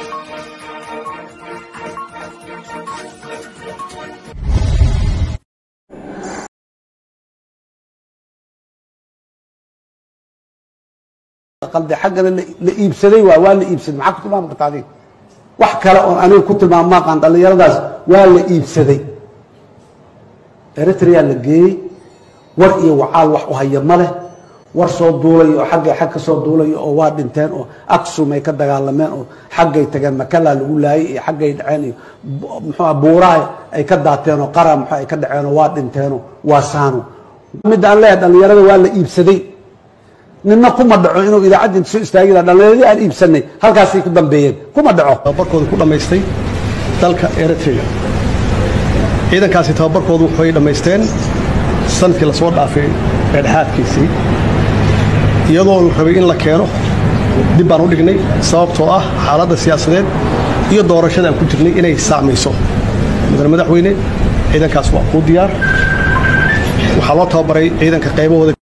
qalde xaggana la iibsaday waa waa la iibsaday maxaa ku tilmaami karta adiga wax kale oon aniga ku tilmaamo maaqaan dhallinyaradaas waa la iibsaday eritrea la geeyey war iyo wacaal wax u haya ma leh war soo duulayo oo xaggay xag ka soo duulayo oo waa dhinteen oo aksum ay ka dagaalameen oo xaggay tageen makalaa lagu laayay iyo xaggay dhaceen iyo muxuua buuraha ay ka daateen oo qara muxuu ay ka dhaceen oo waa dhinteenoo waa saano midda aan leeyahay dhallinyarada waa la iibsaday nina kuma dhaco inuu idaacadda inta soo istaagi laha dhallinyaradii aan iibsanay halkaasay ku dambeeyeen kuma dhaco tababarkooda ku dhammaystay dalka eritrea ciidankaasi tababarkoodu waxay dhammaysteen sanadkii la soo dhaafay dhexdhexaadkiisii iyadoo la rabay in la keeno dib baan u dhignay sababtoo ah xaaladda siyaasadeed iyo doorashada aan ku jirnay inay saacmayso mudane madaxweyne ciidankaas waa kuu diyaar waxaa loo tababaray ciidanka qaybahooda